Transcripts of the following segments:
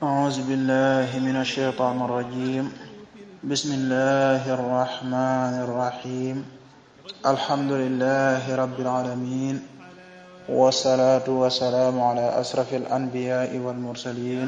أعوذ بالله من الشيطان الرجيم بسم الله الرحمن الرحيم الحمد لله رب العالمين والصلاة والسلام على أشرف الأنبياء والمرسلين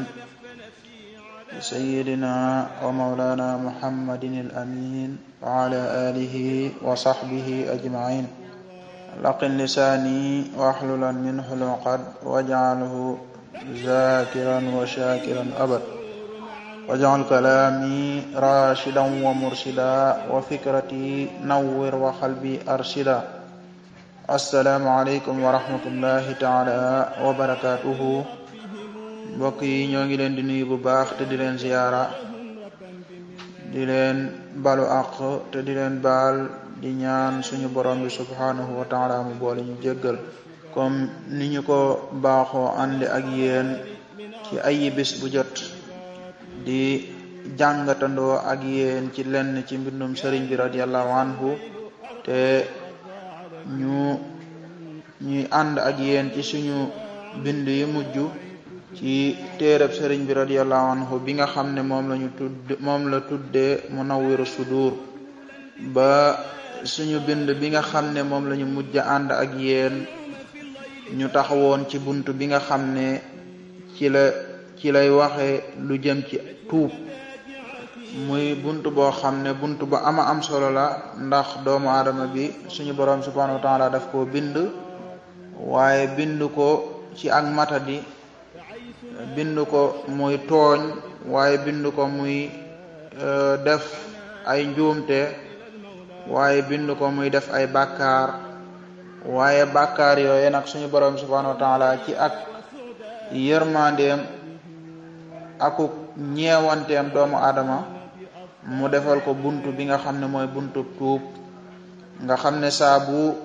سيدنا ومولانا محمد الأمين وعلى آله وصحبه أجمعين لقن لساني واحللا منه العقد واجعله ذاكرا وشاكرا أبد واجعل كلامي راشدا ومرشدا وفكرتي نور وقلبي أرشدا السلام عليكم ورحمة الله تعالى وبركاته mbokk yi ñoo ngi leen di nuyu bu baax te di leen ziyaara di leen balu àq te di leen baal di ñaan suñu borom bi subhanahu wa taala mu boole ñu jéggal comme ni ñu ko baaxoo àndi ak yéen ci ayi bis bu jot di jàngatandoo ak yéen ci lenn ci mbindum sëriñ bi radiallahu anhu te ñu ñuy ànd ak yéen ci suñu bind yi mujj ci téereb sëriñ bi radiallahu anhu bi nga xam ne moom lañu tudd moom la tuddee Munawwiru Sudur ba suñu bind bi nga xam ne moom lañu mujj ànd ak yéen ñu taxawoon ci bunt bi nga xam ne ci la ci lay waxe lu jëm ci tuub muy bunt boo xam ne bunt bu ama am solo la ndax doomu aadama bi suñu borom subhanahu wa taala daf koo bind waaye bind ko ci ak matadi bind ko muy tooñ waaye bind ko muy def ay njuumte waaye bind ko muy def ay bàkkaar waaye bàkkaar yooyu nag suñu borom subhanahu wa taala ci ak yërmandeem akuk ñeewanteem doomu aadama mu defal ko buntu bi nga xam ne mooy buntu tuub nga xam ne saa bu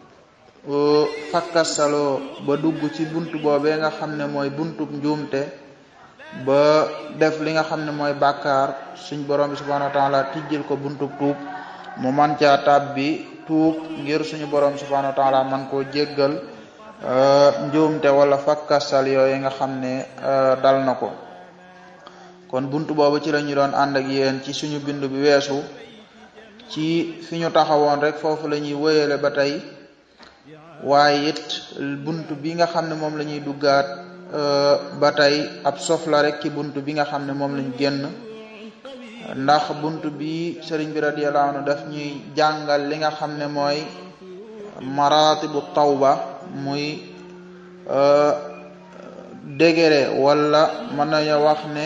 fakkasaloo ba dugg ci buntu boobee nga xam ne mooy buntu njuumte ba def li nga xam ne mooy bàkkaar suñ borom bi subhanahu wa taala tijjil ko buntu tuub mu man caa tab bi tuub ngir suñu borom subhanahu wa taala man koo jéggal njuumte wala fakkasal yooyu nga xam ne dal na ko kon buntu boobu ci la ñu doon ànd ak yéen ci suñu bindu bi weesu ci fi ñu taxawoon rek foofu la ñuy wéyale ba tey waaye it buntu bi nga xam ne moom la ñuy duggaat ba tey ab sof la rek ci buntu bi nga xam ne moom lañ génn ndax buntu bi sëriñ bi radiyallahu anhu daf ñuy jàngal li nga xam ne mooy maratibu tawba muy degré wala mën nañu wax ne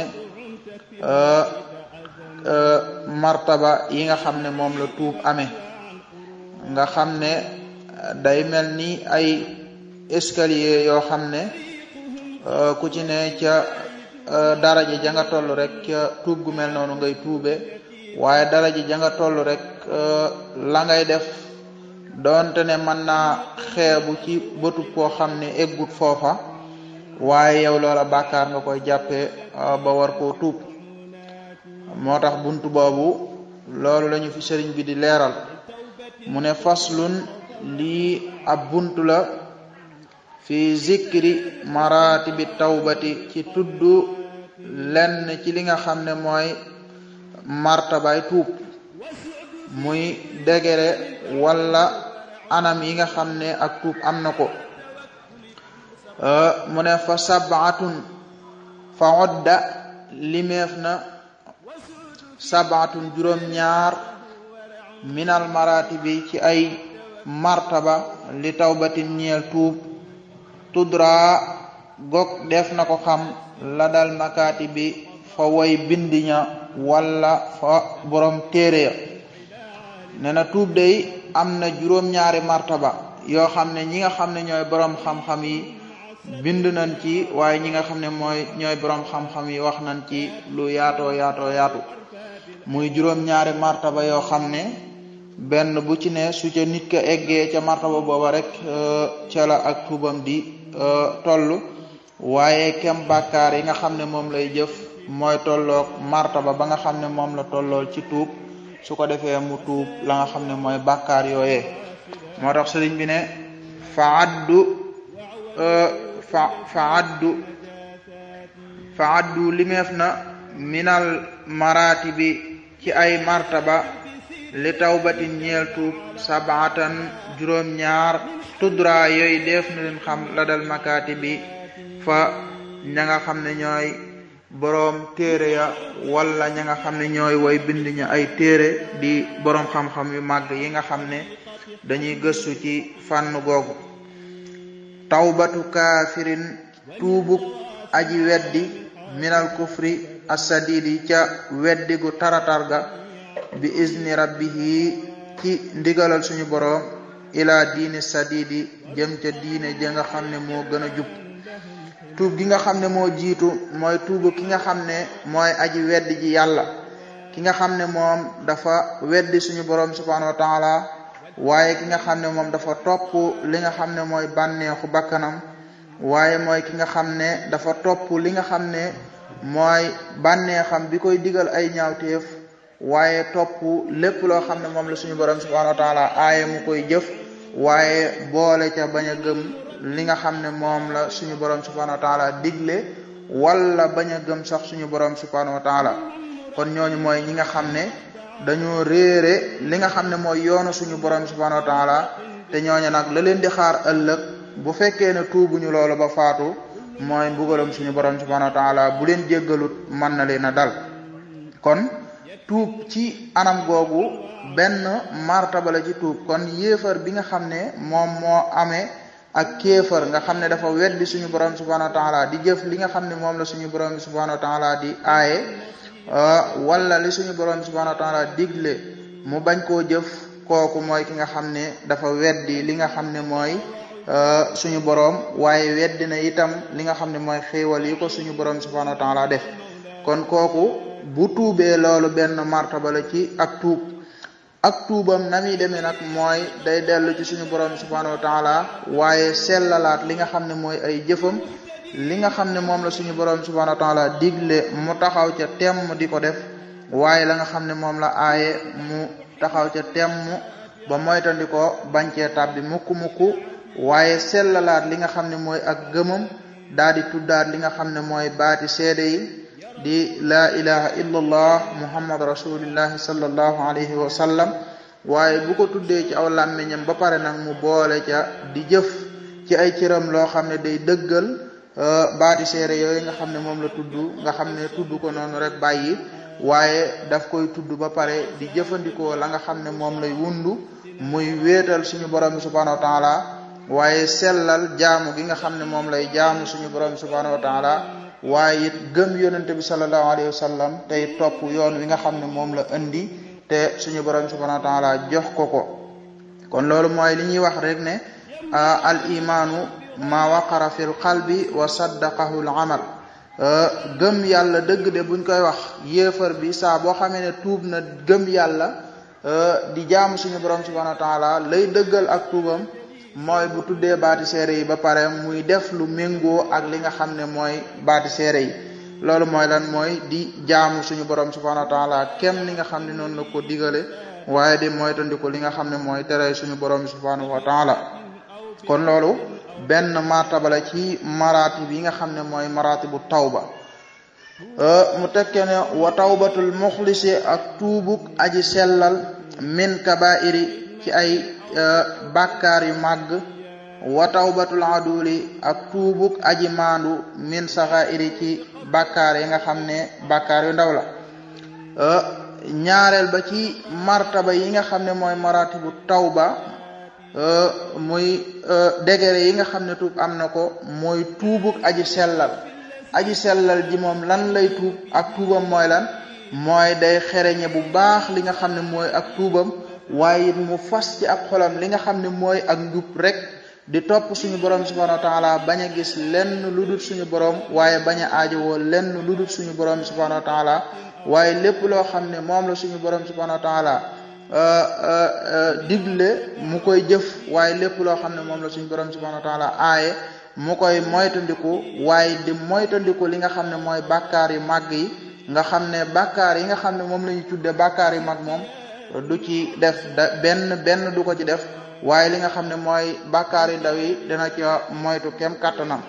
martaba yi nga xam ne moom la tuub amee nga xam ne day mel ni ay escalier yoo xam ne ku ci ne ca daraja ja nga toll rek ca tuub gu mel noonu ngay tuube waaye daraja ja nga toll rek la ngay def doonte ne mën naa xeebu ci bëtub koo xam ne eggut foofa waaye yow loola bàkkaar nga koy jàppee ba war koo tuub moo tax buntu boobu loolu lañu fi sëriñ bi di leeral mu ne faslun lii ab buntu la fi zikri maratibi tawbati ci tudd lenn ci li nga xam ne mooy martabay tuub muy degere wala anam yi nga xam ne ak tuub am na ko mu ne fa sabaatun fa odda limeef na sabaatun juróom-ñaar minal maratibi ci ay martaba li tawbatin ñeel tuub tudra gog def na ko xam la dal makaati bi fa way bindiña wala fa borom téere ya ne na tuub day am na juróom-ñaari martaba yoo xam ne ñi nga xam ne ñooy borom xam-xam yi bind nañ ci waaye ñi nga xam ne mooy ñooy borom xam-xam yi wax nañ ci lu yaatoo yaatoo yaatu muy juróom-ñaari martaba yoo xam ne benn bu ci ne su ca nit ka eggee ca martaba booba rek ca la ak tuubam di toll waaye kem bàkkaar yi nga xam ne moom lay jëf mooy tolloog martaba ba nga xam ne moom la tollool ci tuub su ko defee mu tuub la nga xam ne mooy bàkkaar yooyee moo tax sëriñ bi ne fa addu fa fa addu fa addu limeef na minal maraati bi ci ay martaba li tawbatin ñeel tuub sabaatan juróom-ñaar tudra yooyu def na leen xam la dal makaati bi fa ña nga xam ne ñooy boroom téere ya wala ña nga xam ne ñooy way bind ña ay téere di boroom xam-xam yu màgg yi nga xam ne dañuy gëstu ci fànn googu tawbatu kaafirin tuubuk aji weddi minal kufri asadidi ca weddi gu taratar ga bi izni rabbihi ci ndigalal suñu boroom ila diini sadidi jëm ca diine ja nga xam ne moo gën a jub tuub gi nga xam ne moo jiitu mooy tuubu ki nga xam ne mooy aji weddi ji yàlla ki nga xam ne moom dafa weddi suñu boroom subhanahu wa taala waaye ki nga xam ne moom dafa topp li nga xam ne mooy bànneexu bakkanam waaye mooy ki nga xam ne dafa topp li nga xam ne mooy bànneexam bi koy digal ay ñaawteef waaye topp lépp loo xam ne moom la suñu borom subhanahu wa taala aaye mu koy jëf waaye boole ca bañ a gëm li nga xam ne moom la suñu borom subhanahu wa taala digle wala bañ a gëm sax suñu borom subhanahu wa taala kon ñooñu mooy ñi nga xam ne dañoo réere li nga xam ne mooy yoonu suñu borom subhanahu wa taala te ñooñu nag la leen di xaar ëllëg bu fekkee ne tuubuñu loolu ba faatu mooy mbugalam suñu borom subhanahu wa taala bu leen jéggalut mën na leen a dal kon tuub ci anam googu benn martaba la ci tuub kon yéefar bi nga xam ne moom moo amee ak kéefar nga xam ne dafa weddi suñu borom subhanahu wa taala di jëf li nga xam ne moom la suñu borom subhanahu wa taala di aaye wala li suñu borom subhanahu wa taala digle mu bañ koo jëf kooku mooy ki nga xam ne dafa weddi li nga xam ne mooy suñu borom waaye weddi na itam li nga xam ne mooy xéewal yi ko suñu borom subhanahu wa taala def kon kooku bu tuubee loolu benn martaba la ci ak tuub ak tuubam na muy demee nag mooy day dellu ci suñu borom subhanahu wa taala waaye sellalaat li nga xam ne mooy ay jëfam li nga xam ne moom la suñu borom subhanahu wa taala digle mu taxaw ca temm di ko def waaye la nga xam ne moom la aaye mu taxaw ca temm ba moytandi ko bañ cee tàbbi mukk mukk waaye sellalaat li nga xam ne mooy ak gëmam daa di tuddaat li nga xam ne mooy baati seede yi di laa ilaha illa allah muhammad rasulillahi sallallahu alayhi wa sallam waaye bu ko tuddee ci aw làmmiñam ba pare nag mu boole ca di jëf ci ay cëram loo xam ne day dëggal baati seere yooyu nga xam ne moom la tudd nga xam ne tudd ko noonu rek bàyyi waaye daf koy tudd ba pare di jëfandikoo la nga xam ne moom lay wundu muy wéetal suñu borom bi subhanahu wa taala waaye sellal jaamu gi nga xam ne moom lay jaamu suñu borom bi subhanahu wa taala waaye it gëm yonente bi sallallahu alayhi wa sallam tey topp yoon wi nga xam ne moom la indi te suñu borom subhanahu wa taala jox ko ko kon loolu mooy li ñuy wax rek ne al imaanu ma waqara fil qalbi wa saddaqahu al amal gëm yàlla dëgg de buñ koy wax yéefar bi saa boo xamee ne tuub na gëm yàlla di jaamu suñu borom subhanahu wa taala lay dëggal ak tuubam mooy bu tuddee baati seere yi ba pare muy def lu méngoo ak li nga xam ne mooy baati seere yi loolu mooy lan mooy di jaamu suñu borom subhanahu wa taala kem li nga xam ne noonu la ko digale waaye di moytandiku li nga xam ne mooy tere suñu borom subhanahu wa taala kon loolu benn martaba la ci maratib yi nga xam ne mooy maratibu tawba mu tekke ne wa tawbatul muxlisi ak tuubuk aji sellal min kabairi ci ay bàkkaar yu màgg wa tawbatul aduli ak tuubuk aji maandu min saxairi ci bàkkaar yi nga xam ne bàkkaar yu ndaw la ñaareel ba ci martaba yi nga xam ne mooy maratibu tawba muy degré yi nga xam ne tuub am na ko mooy tuubuk aji sellal aji sellal ji moom lan lay tuub ak tuubam mooy lan mooy day xereñe bu baax li nga xam ne mooy ak tuubam waaye it mu fas ci ab xolam li nga xam ne mooy ak njub rek di topp suñu borom subhanahu wa taala bañ a gis lenn lu dul suñu borom waaye bañ a aajowoo lenn lu dul suñu borom subhanahu wa taala waaye lépp loo xam ne moom la suñu borom subhanahu wa taala digle mu koy jëf waaye lépp loo xam ne moom la suñu borom subhanahu wa taala aaye mu koy moytandiku waaye di moytandiku li nga xam ne mooy bàkkaar yu màgg yi nga xam ne bàkkaar yi nga xam ne moom la ñu tudde bàkkaar yu mag moom du ci def da benn benn du ko ci def waaye li nga xam ne mooy bàkkaar yu ndaw yi dina ca moytu kem kàttanam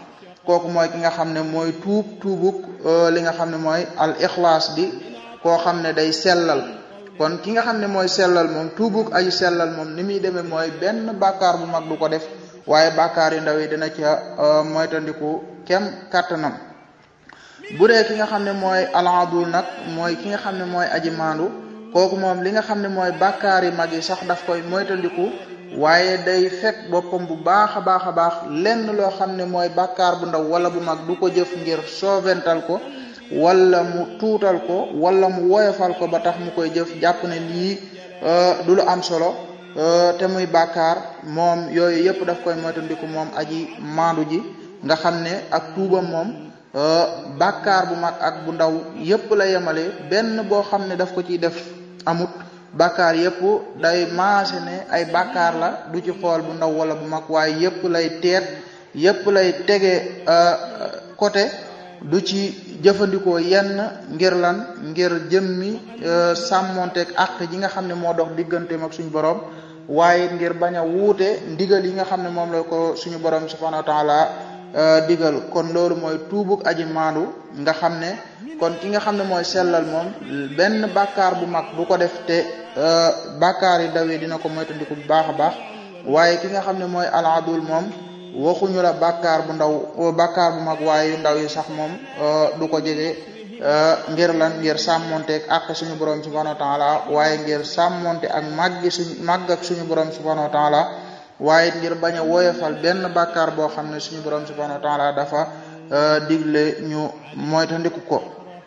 kooku mooy ki nga xam ne mooy tuub tuubuk li nga xam ne mooy al ixlaas di koo xam ne day sellal kon ki nga xam ne mooy sellal moom tuubuk aji sellal moom ni muy demee mooy benn bàkkaar bu mag du ko def waaye bàkkaar yu ndaw yi dina ca moytandiku kem kàttanam bu dee ki nga xam ne mooy aladul nag mooy ki nga xam ne mooy aji maandu kooku moom li nga xam ne mooy bàkkaar yi mag yi sax daf koy moytandiku waaye day fekk boppam bu baax a baax a baax lenn loo xam ne mooy bàkkaar bu ndaw wala bu mag du ko jëf ngir soovental ko wala mu tuutal ko wala mu woyofal ko ba tax mu koy jëf jàpp ne lii du lu am solo te muy bàkkaar moom yooyu yëpp daf koy moytandiku moom aji maandu ji nga xam ne ak tuubam moom bàkkaar bu mag ak bu ndaw yëpp la yemale benn boo xam ne daf ko ciy def amut bàkkaar yëpp day maase ne ay bàkkaar la du ci xool bu ndaw wala bu mag waaye yëpp lay teet yëpp lay tege côté du ci jëfandikoo yenn ngir lan ngir jëmmi sàmmonteeg àq ji nga xam ne moo dox digganteem ak suñu borom waaye ngir bañ a wuute ndigal yi nga xam ne moom la ko suñu borom subhanahu wa taala digal kon loolu mooy tuubuk aji maandu nga xam ne kon ki nga xam ne mooy sellal moom benn bàkkaar bu mag du ko def te bàkkaar yi dawee dina ko moytandiku bu baax a baax waaye ki nga xam ne mooy aladul moom waxuñu la bàkkaar bu ndaw bàkkaar bu mag waaye yu ndaw yi sax moom du ko jege ngir lan ngir sàmmonte ak suñu borom subhanahu wa taala waaye ngir sàmmonte ak màggi suñu màgg ak suñu borom subhanahu wa taala waaye ngir bañ a woyofal benn bàkkaar boo xam ne suñu borom subhanahu wa taala dafa digle ñu moytandiku ko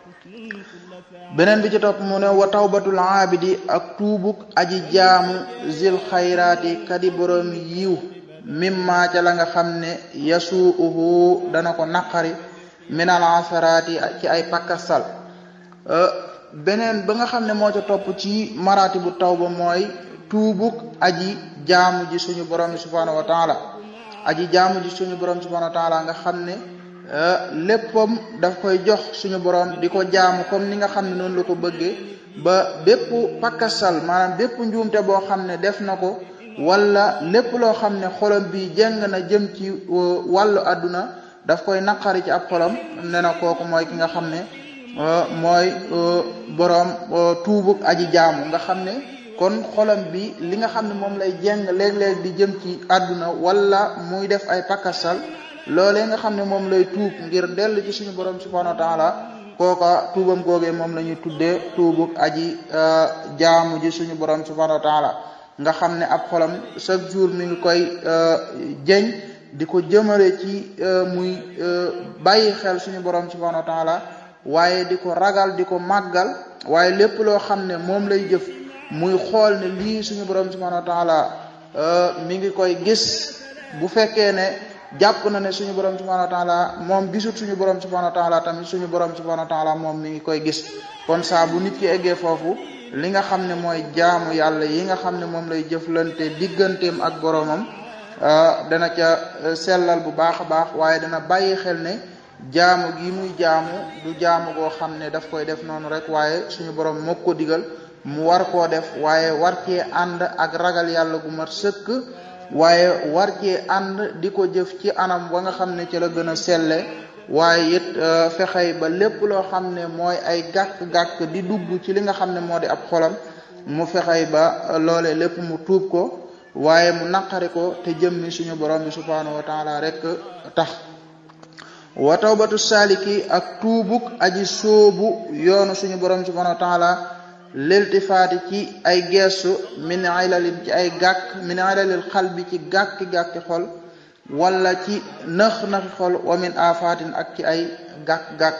beneen bi ci topp mu ne wa tawbatul aabidi ak tuubuk aji jaamu zil xayraati kadi borom yiw mimma ca la nga xam ne yasuuhu dana ko naqari minal asaraati ci ay pakkasal beneen ba nga xam ne moo ca topp ci maraati bu tawba mooy tuubuk aji jaamu ji suñu borom subhanahu wa taala aji jaamu ji suñu borom subhanahu wa taala nga xam ne léppam daf koy jox suñu borom di ko jaamu comme ni nga xam ne noonu la ko bëggee ba bépp pakkasal maanaam bépp njuumte boo xam ne def na ko wala lépp loo xam ne xolam bi jeng na jëm ci wàllu àdduna daf koy naqari ci ab xolam ne na kooku mooy ki nga xam ne mooy boroom tuubuk aji jaamu nga xam ne kon xolam bi li nga xam ne moom lay jeng léeg-léeg di jëm ci àdduna wala muy def ay pakkasal loolee nga xam ne moom lay tuub ngir dellu ci suñu borom subhanahu wa taala kooka tuubam googee moom la ñuy tuddee tuubuk aji jaamu ji suñu borom subhanahu wa taala nga xam ne ab xolam chaque jour mi ngi koy jeñ di ko jëmale ci muy bàyyi xel suñu borom subhanahu wa taala waaye di ko ragal di ko màggal waaye lépp loo xam ne moom lay jëf muy xool ne lii suñu borom subhanahu wa taala mi ngi koy gis bu fekkee ne jàpp na ne suñu borom subhanahu wa taala moom gisut suñu borom subhanahu wa taala tamit suñu borom subhanahu wa taala moom mi ngi koy gis kon saa bu nit ki eggee foofu li nga xam ne mooy jaamu yàlla yi nga xam ne moom lay jëflante digganteem ak boromam dana ca sellal bu baax a baax waaye dana bàyyi xel ne jaamu gi muy jaamu du jaamu goo xam ne daf koy def noonu rek waaye suñu borom moo ko digal mu war koo def waaye war cee ànd ak ragal yàlla gu mat sëkk waaye war cee ànd di ko jëf ci anam wa nga xam ne ci la gën a selle waaye it fexey ba lépp loo xam ne mooy ay gàkk-gàkk di dugg ci li nga xam ne moo di ab xolam mu fexey ba loole lépp mu tuub ko waaye mu naqari ko te jëmmi suñu borom bi subhanahu wa taala rek tax wa tawbatu saliki ak tuubuk aji sóobu yoonu suñu borom subhanahu wa taala liltifaati ci ay geestu min ilalin ci ay gàkk min ilalil xal bi ci gàkki-gàkki xol wala ci nëx-nëxi xol wa min afatin ak ci ay gàkk-gàkk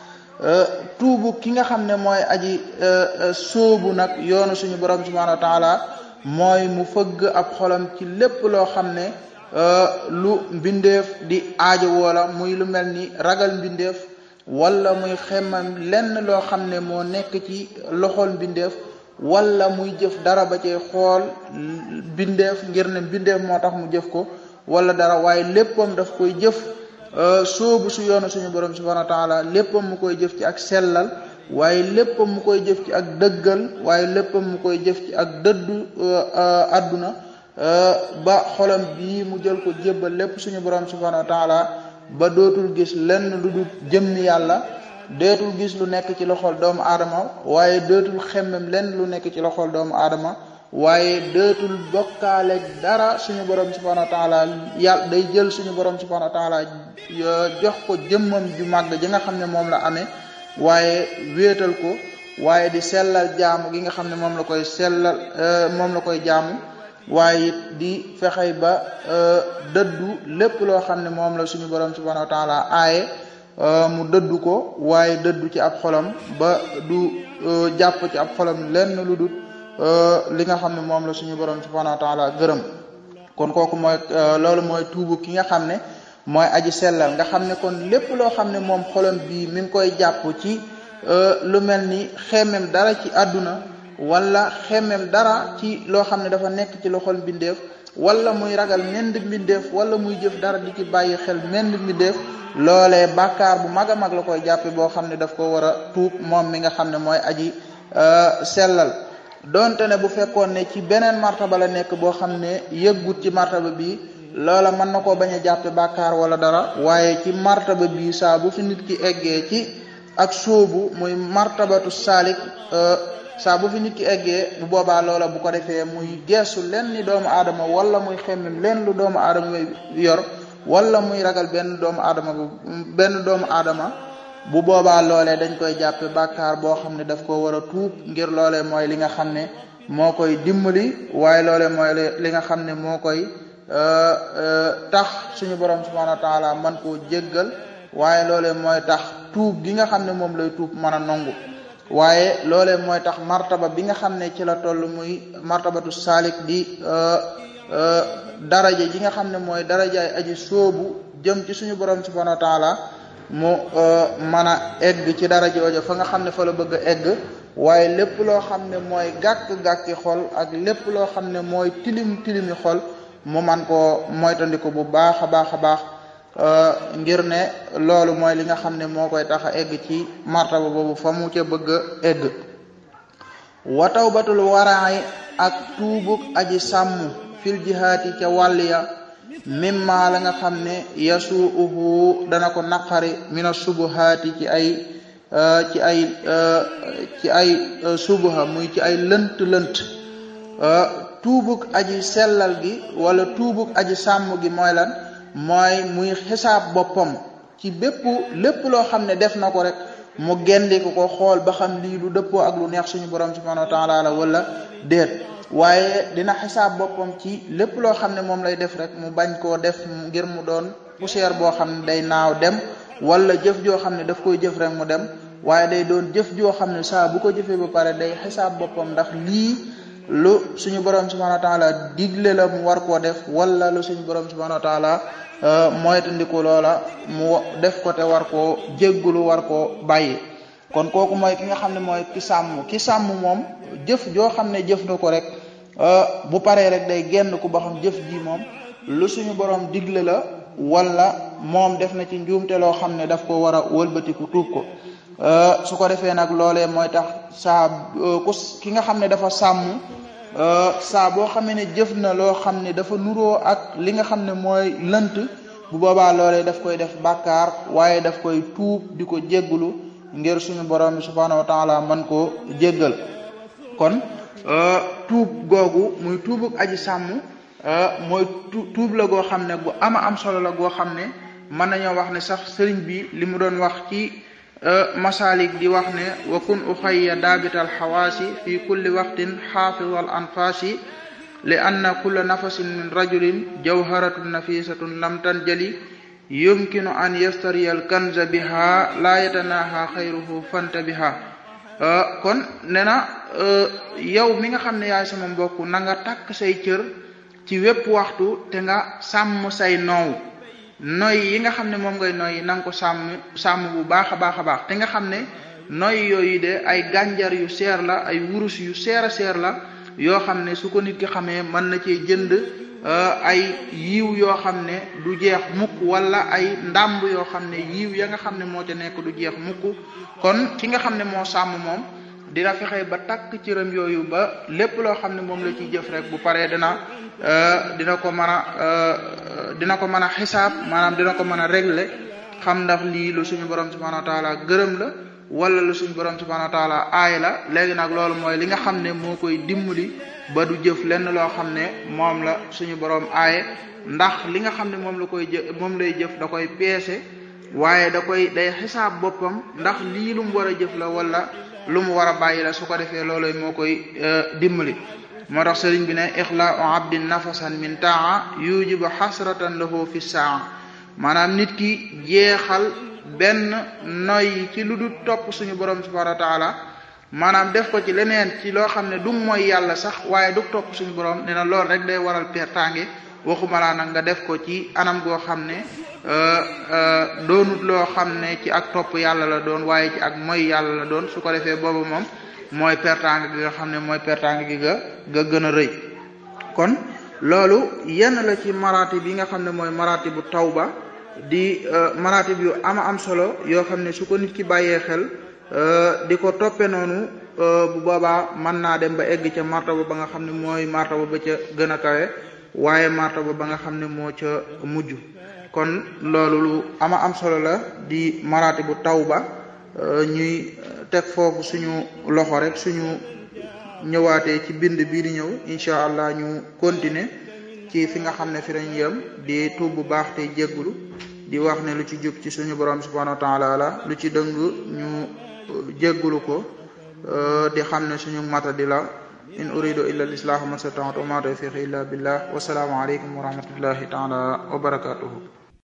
tuubu ki nga xam ne mooy aji sóobu nag yoonu suñu borom subhanahu wa taala mooy mu fëgg ab xolam ci lépp loo xam ne lu mbindeef di aajo woola muy lu mel ni ragal mbindeef wala muy xemmam lenn loo xam ne moo nekk ci loxol mbindeef wala muy jëf dara ba cay xool mbindeef ngir ne mbindeef moo tax mu jëf ko wala dara waaye léppam daf koy jëf soobu su yoonu suñu borom subhanahu wa taala léppam mu koy jëf ci ak sellal waaye léppam mu koy jëf ci ak dëggal waaye léppam mu koy jëf ci ak dëddu àdduna ba xolam bii mu jël ko jébbal lépp suñu borom subhanahu wa taala ba dootul gis lenn lu dul jëmmi yàlla dootul gis lu nekk ci loxol doomu aadama waaye dootul xemmem lenn lu nekk ci loxol doomu aadama waaye dootul bokkaale dara suñu borom subhanahu wa taala yàlla day jël suñu borom subhanahu wa taala jox ko jëmmam ju màgg ji nga xam ne moom la amee waaye wéetal ko waaye di sellal jaamu gi nga xam ne moom la koy sellal moom la koy jaamu waaye it di fexey ba dëddu lépp loo xam ne moom la suñu borom subhanahu wa taala aaye mu dëddu ko waaye dëddu ci ab xolam ba du jàpp ci ab xolam lenn lu dul li nga xam ne moom la suñu borom subhanahu wa taala gërëm kon kooku mooy loolu mooy tuubu ki nga xam ne mooy aji sellal nga xam ne kon lépp loo xam ne moom xolam bii mi ngi koy jàpp ci lu mel ni xemmem dara ci àdduna wala xemmem dara ci loo xam ne dafa nekk ci loxol mbindeef wala muy ragal mend mbindeef wala muy jëf dara di ci bàyyi xel mend mbindeef loolee bàkkaar bu mag a mag la koy jàppe boo xam ne daf ko war a tuub moom mi nga xam ne mooy aji sellal donte ne bu fekkoon ne ci beneen martaba la nekk boo xam ne yëggut ci martaba bi loola mën na koo bañ a jàppe bàkkaar wala dara waaye ci martaba bi saa bu fi nit ki eggee ci ak sóobu muy martabatu saalik saa bu fi nit ki eggee bu boobaa loola bu ko defee muy geesu len ni doomu aadama wala muy xemmem leen lu doomu aadama yor wala muy ragal benn doomu aadama bu benn doomu aadama bu boobaa loolee dañ koy jàppe bàkkaar boo xam ne daf ko war a tuub ngir loolee mooy li nga xam ne moo koy dimbali waaye loolee mooy li nga xam ne moo koy tax suñu borom subhanahu wa taala man koo jéggal waaye loolee mooy tax tuub gi nga xam ne moom lay tuub mën a nangu waaye loolee mooy tax martaba bi nga xam ne ci la toll muy martabatu saalik di daraja ji nga xam ne mooy darajaay aji soobu jëm ci suñu borom subhanahu wa taala mu mën a egg ci dara joojo fa nga xam ne fa la bëgg a egg waaye lépp loo xam ne mooy gàkk-gàkki xol ak lépp loo xam ne mooy tilim tilimi xol mu man koo moytandiku bu baax a baax a baax ngir ne loolu mooy li nga xam ne moo koy tax a egg ci martaba boobu fa mu ca bëgg a egg wa tawbatul waraay ak tuubuk aji sàmm fil jihaati ca wàll ya mimma la nga xam ne yasuuhu dana ko naqari mina subuhaati ci ay ci ay ci ay subuha muy ci ay lënt lënt tuubuk aji sellal gi wala tuubuk aji sàmm gi mooy lan mooy muy xisaab boppam ci bépp lépp loo xam ne def na ko rek mu gendi ko ko xool ba xam lii lu dëppoo ak lu neex suñu borom subhanahu wa taala la wala déet waaye dina xisaab boppam ci lépp loo xam ne moom lay def rek mu bañ koo def ngir mu doon poussière boo xam ne day naaw dem wala jëf joo xam ne daf koy jëf rek mu dem waaye day doon jëf joo xam ne saa bu ko jëfee ba pare day xisaab boppam ndax lii lu suñu borom subhanahu wa taala digle la mu war koo def wala lu suñu borom subhanahu wa taala moytandiku loola mu def ko te war koo jéggulu war koo bàyyi kon kooku mooy ki nga xam ne mooy ki sàmm ki sàmm moom jëf joo xam ne jëf na ko rek bu paree rek day génn ku ba xam jëf ji moom lu suñu borom digle la wala moom def na ci njuumte loo xam ne daf ko war a wëlbatiku tuub ko su ko defee nag loolee mooy tax saa ku ki nga xam ne dafa sàmm saa boo xamee ne jëf na loo xam ne dafa nuroo ak li nga xam ne mooy lënt bu boobaa loolee daf koy def bàkkaar waaye daf koy tuub di ko jéggulu ngir suñu borom bi subhanahu wa taala man koo jéggal kon tuub googu muy tuubuk aji sàmm mooy tuub la goo xam ne gu ama am solo la goo xam ne mën nañoo wax ne sax sëriñ bi li mu doon wax ci masalik di wax ne wa kun uxayya daabital xawaasi fi kulli waqtin xaafidal anfaasi li anna kulla nafasin min rajulin jawharatun nafisatun lam tanjali yumkinu an yastariya al kanza biha la yatanaha xayruhu fanta biha kon ne na yow mi nga xam ne yaay sama mbokk na nga takk say cër ci wépp waxtu te nga sàmm say noow noy yi nga xam ne moom ngay noy na nga ko sàmm sàmm bu baax a baax a baax te nga xam ne noy yooyu de ay gànjar yu seer la ay wurus yu seer a seer la yoo xam ne su ko nit ki xamee mën na cee jënd ay yiw yoo xam ne du jeex mukk wala ay ndàmb yoo xam ne yiw ya nga xam ne moo ca nekk du jeex mukk kon ki nga xam ne moo sàmm moom dina fexe ba takk cëram yooyu ba lépp loo xam ne moom la ciy jëf rek bu paree dina dina ko mën a dina ko mën a xisaab maanaam dina ko mën a régler xam ndax lii lu suñu borom subhanahu wa taala gërëm la wala lu suñu borom subhanahu wa taala aay la léegi nag loolu mooy li nga xam ne moo koy dimbali ba du jëf lenn loo xam ne moom la suñu borom aaye ndax li nga xam ne moom la koy jë moom lay jëf da koy peese waaye da koy day xisaab boppam ndax lii lu mu war a jëf la wala lu mu war a bàyyi la su ko defee looloy moo koy dimbali moo tax sëriñ bi ne ixlaau abdin nafasan min taa yujibu xasratan lahu fi saa maanaam nit ki jeexal benn noy ci lu dul topp suñu borom subhanahu wa taala maanaam def ko ci leneen ci loo xam ne du mooy yàlla sax waaye du topp suñu borom nee na loolu rek day waral pertange waxuma laa nag nga def ko ci anam goo xam ne doonut loo xam ne ci ak topp yàlla la doon waaye ci ak mooy yàlla la doon su ko defee boobu moom mooy pertange gi nga xam ne mooy pertange gi nga nga gën a rëy kon loolu yenn la ci maraati bi nga xam ne mooy maraati bu tawba di maraati yu ama am solo yoo xam ne su ko nit ki bàyyee xel di ko toppe noonu bu boobaa mën naa dem ba egg ca martaba ba nga xam ne mooy martaba ba ca gën a kawe waaye martaba ba nga xam ne moo ca mujj kon loolu lu ama am solo la di maraati bu tawba ñuy teg foofu suñu loxo rek suñu ñëwaatee ci bind bii di ñëw incha allah ñu continuer ci fi nga xam ne fi lañ yem di tuub bu baax te jéggulu di wax ne lu ci jub ci suñu borom subhanahu wa taala la lu ci dëng ñu jéggulu ko di xam ne suñu mata di la in uridu illa al-islaha ma stata'tu wa ma tawfiqi illa billah wa salaamu alaykum wa rahmatullahi taala wa barakatuhu